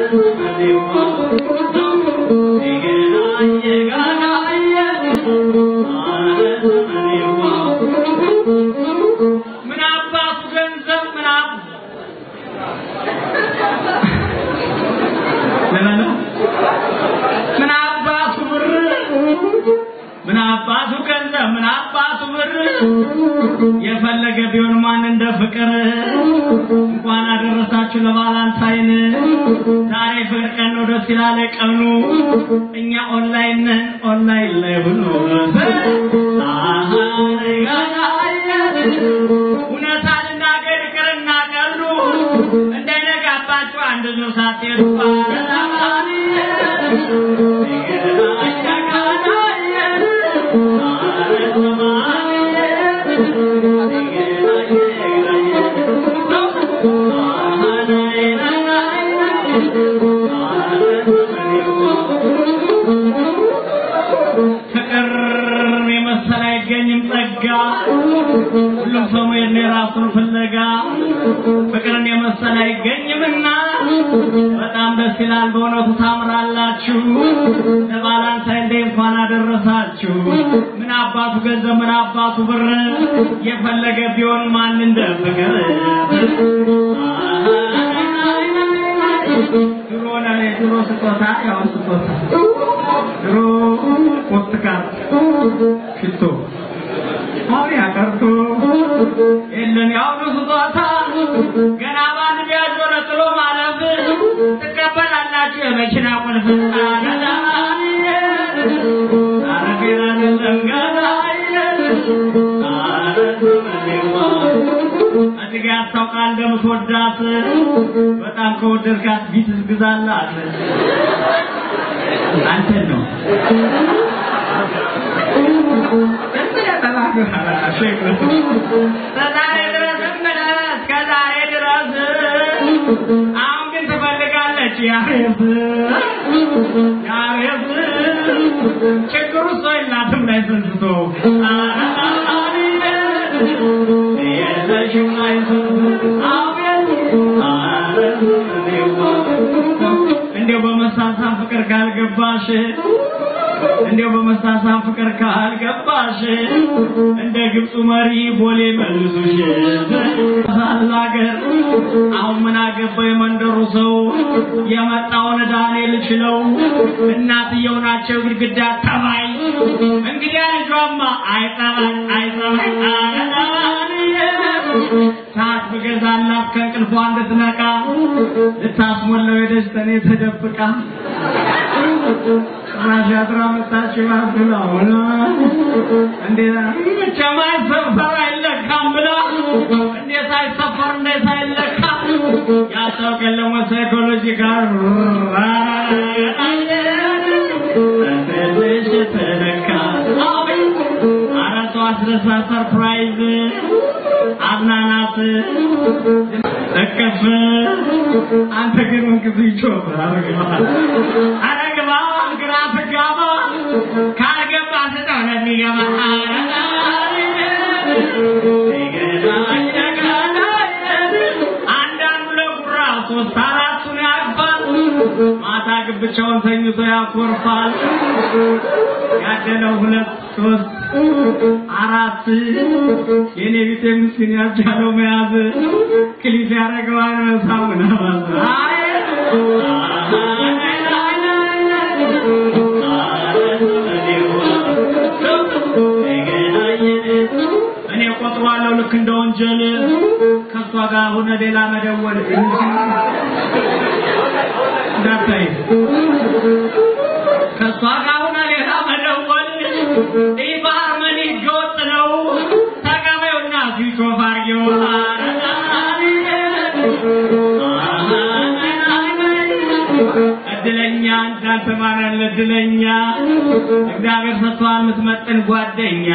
ምን አባቱ ገንዘብ ምን አባ ለማለ ምን አባቱ ብር ምን አባቱ ገንዘብ ምን አባቱ ብር የፈለገ ቢሆን ማን እንደ ፍቅር እንኳን አደረሳችሁ ለቫላንታይን ዛሬ ፍቅር ቀን ነው ደስ ይላለ ቀኑ እኛ ኦንላይን ነን ኦንላይን ላይ ሁሉ እውነታ ልናገር ይቅርና ቀሉ እንዳይነጋባችሁ አንድ ነው ሳትሄዱ ፍቅር የመሰለ አይገኝም ጸጋ ሁሉም ሰው መሄድ ነው የራሱን ፍለጋ ፍቅርን የመሰለ አይገኝምና በጣም ደስ ይላል በእውነቱ ታምራላችሁ ለቫላንታይን ዴይ እንኳን አደረሳችሁ ምን አባቱ ገንዘብ ምን አባቱ ብር የፈለገ ቢሆን ማን እንደ ፍቅር ድሮ ለኔ ድሮ ስጦታ ያው ስጦታ ድሮ ፖስት ካርድ ሽቶ አሁን ያቀርቶ የለን ያሁኑ ስጦታ ገና በአንድ ቢያዞ ጥሎ ማለፍ ትቀበላላችሁ የመኪና ቁልፍ አረጌራ አይደለም ገና እዚህ ጋ ያስታውቃል እንደምትወዳት በጣም ከወደድካት ቢት ግዛላት አንተን ነው ከዛሬ ድረስ እምነት ከዛሬ ድረስ አሁን ግን ትፈልጋለች ያሬስ ያሬስ ችግሩ እሷ የላትም ላይ ሰንስቶ የለሽም ላይ እንዲያው በመሳሳም ፍቅር ካልገባሽ እንዲያው በመሳሳም ፍቅር ካልገባሽ እንደ ግብፁ መሪ ቦሌ መልሱሽ ሳላገር አሁን ምን አገባ የመንደሩ ሰው የመጣውን ዳንኤል ችለው እናትየው ናቸው ግድግዳ ተባይ እንግዲያ ልጇማ አይጠባይ አይጠባይ ሰዓት ብገዛላት ከእንቅልፏ እንድትነቃ ልታስሞላው ሄደች ተኔ ተደብቃ ጭራሽ አስራ መጣች ባትለውና እንዴት መቼም አይሰፈር አይለካም ብላ እንዴት አይሰፈር እንዴት አይለካ ያስታውቅ የለም ሳይኮሎጂ ጋር ትንሽ ተለካ አራቷ አስደሳ ሰርፕራይዝ አዝናናት እቅፍ አንተ ግን እንቅፍ ይጮህ አረግባ ግራ ትጋባ ካልገባ ስጠው ለሚገባ አንዳንዱ ለጉራ ሶስት አራቱን ያቅፋል ማታ ግብቻውን ተኝቶ ያኮርፋል ያደለው ሁለት ሶስት አራት የኔ ቢጤ ምስኪን ያልቻለው መያዝ ክሊፍ ያደረገዋል መሳሙን አይ እኔ ቆጥሯለሁ ልክ እንደ ወንጀል ከእሷ ጋር ሆነ ሌላ መደወል እንዳታይ ከእሷ ጋር ሆነ ሌላ መደወል ይህ በሃርመኒ ህገወጥ ነው። ተቀበዩና ፊሾፍ አርጌው እድለኛ እንዳንተ ማን ያለ እድለኛ እግዚአብሔር ሰጥቷል የምትመጥን ጓደኛ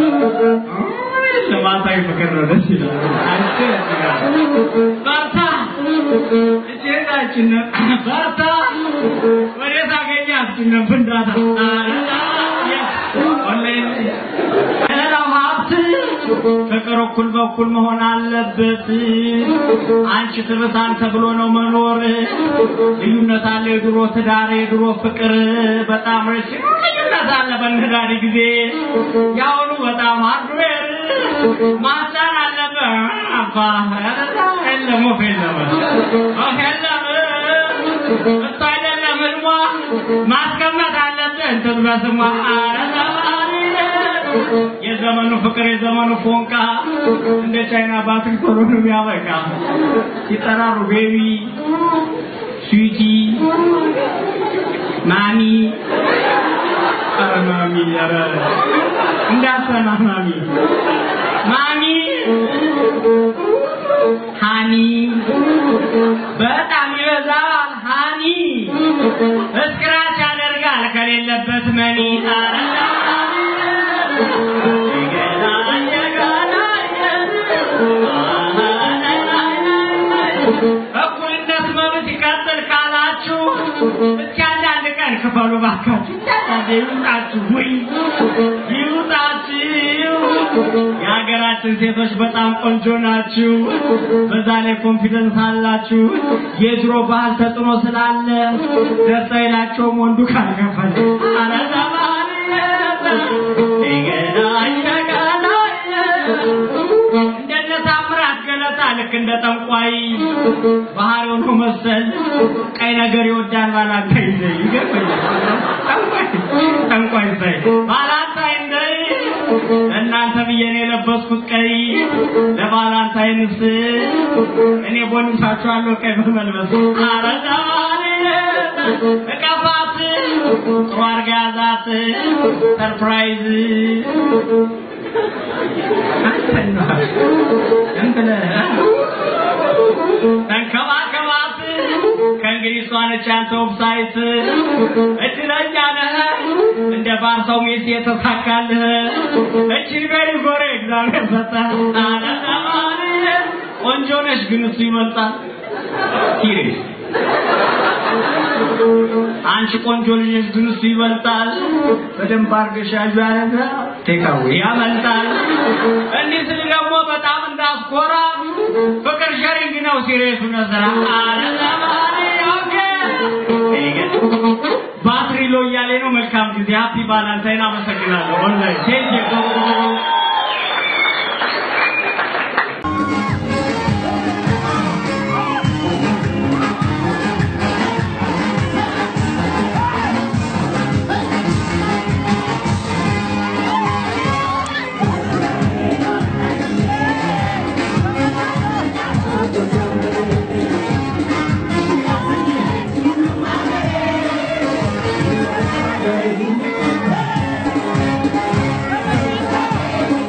ለማሳይ ፍቅር ነው ደስ ይላል አንተ በርታ እጄታችን በርታ ወዴት አገኛችን ፍንዳታ ሌላው ሀብት ፍቅር እኩል በኩል መሆን አለበት። አንቺ ትርሳን ተብሎ ነው መኖር። ልዩነት አለ የድሮ ትዳር የድሮ ፍቅር በጣም ረጅም ልዩነት አለ በነዳሪ ጊዜ ያሁኑ በጣም ሃርድዌር ማስጫን አለበት። አባ የለም ወፍ የለም ወፍ የለም እሱ አይደለም ህልሟ ማስቀመጥ አለብህ እንትን በስሟ ኧረ ዘማሪ የዘመኑ ፍቅር የዘመኑ ፎንቃ እንደ ቻይና ባትሪ ቶሎ ነው የሚያበቃ ሲጠራሩ ቤቢ ስዊቲ ማሚ ኧረ ማሚ ኧረ እንዳሰና ማሚ ማሚ ሃኒ በጣም ይበዛል ሃኒ እስክራች ያደርጋል ከሌለበት መኒ ኧረ እኩልነት መብት ይቀጥል ካላችሁ እስኪ አንዳንድ ቀን ክፈሉ ባካችሁ። አንዳንዴ ይውጣችሁ ወይ ይውጣችሁ። የሀገራችን ሴቶች በጣም ቆንጆ ናችሁ። በዛ ላይ ኮንፊደንስ አላችሁ። የድሮ ባህል ተጽዕኖ ስላለ ደስ አይላቸውም ወንዱ ካልከፈለ። ኧረ ዘማሪ ይገናኝ እንደነ ታምራት ገለታ ልክ እንደ ጠንቋይ ባህሪው ነው መሰል ቀይ ነገር ይወዳል ባላንታይ ዘይ ይገርመኛል። ጠንቋይ ጠንቋይ ዘይ ባላንታይ ዘይ እናንተ ብዬ ነው የለበስኩት ቀይ ለባላንታይንስ እኔ ቦንሳችኋለሁ ቀይ በመልበስ ኧረ ዘማሪ እቀፋት ጥሩ አድርጋ ያዛት ሰርፕራይዝ ተንከባከባት ከእንግዲህ እሷ ነች ያንተ ዌብሳይት እድለኛ ነህ እንደ ባርሰው ሚስት የተሳካልህ እችን ቤሪ ጎሬ እግዚአብሔር ሰጠህ አለ ተማሪ ቆንጆ ነሽ ግን እሱ ይበልጣል ሲሪየስ አንቺ ቆንጆ ልጅ ነሽ ግን እሱ ይበልጣል በደንብ አድርገሽ ያዡ ያለገ ቴካዌ ያመልጣል እንዲህ ስል ደግሞ በጣም እንዳስኮራ ፍቅር ሸሪንግ ነው ሲሪየሱ ነስራ አለ ተማሪ ኦኬ ባትሪ ሎ እያለ ነው መልካም ጊዜ ሃፒ ባላንታይን አመሰግናለሁ ኦንላይን ቴንክ Thank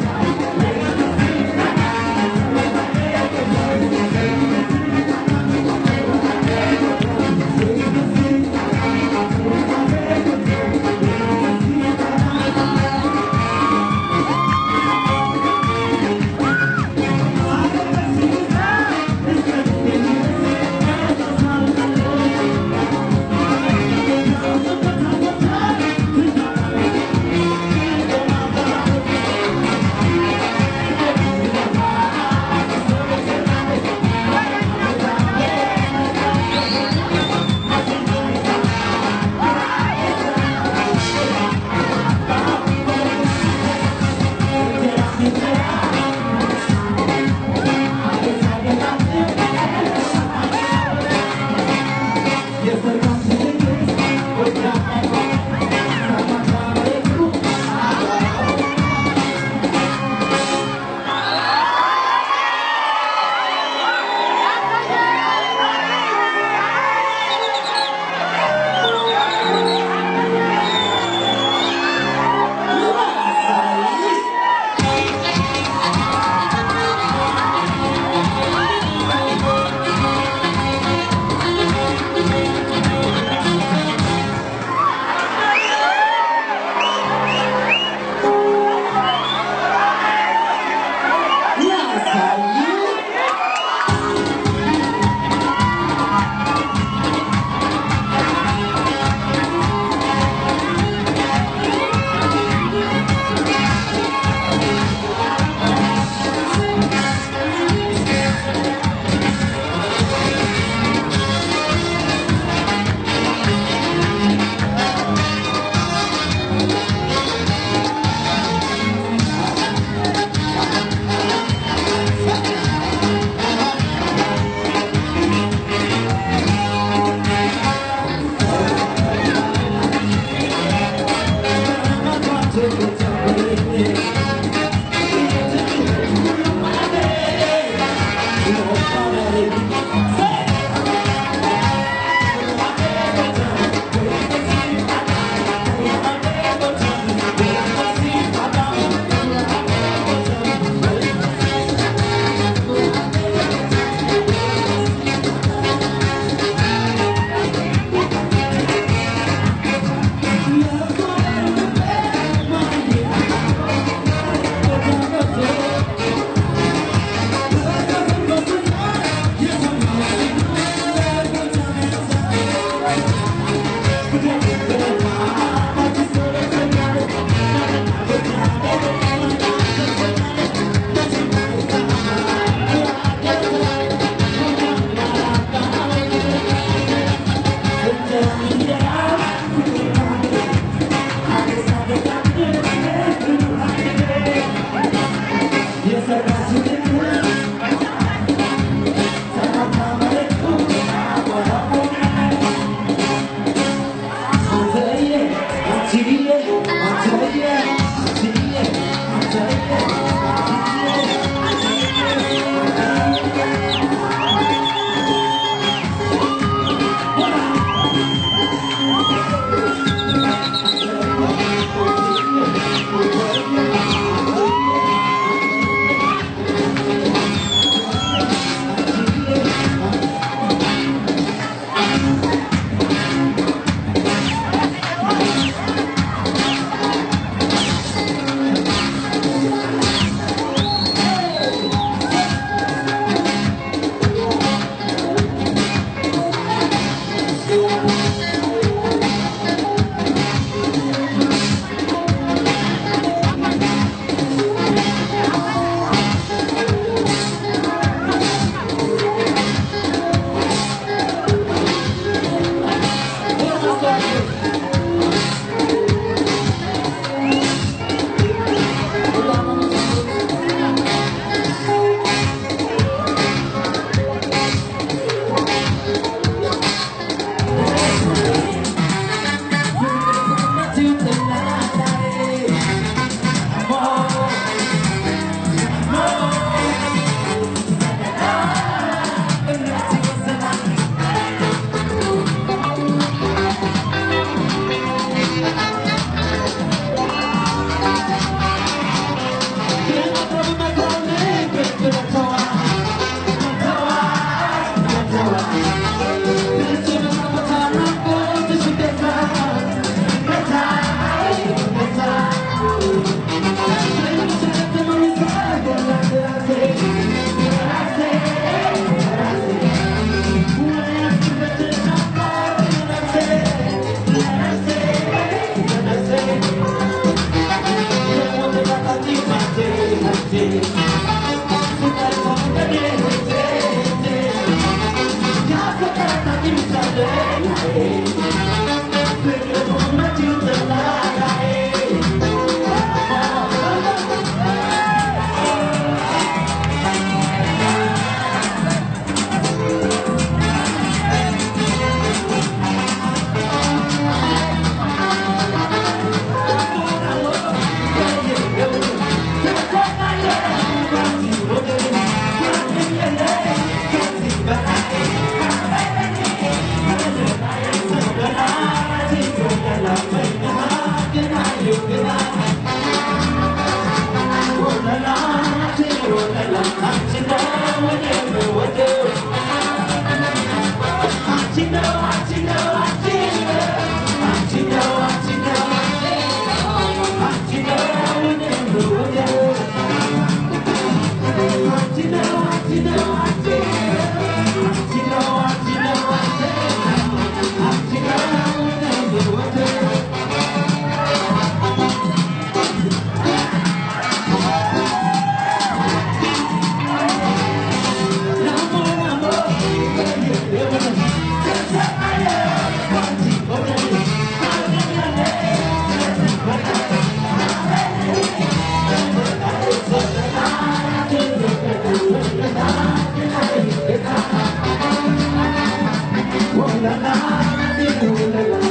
la la la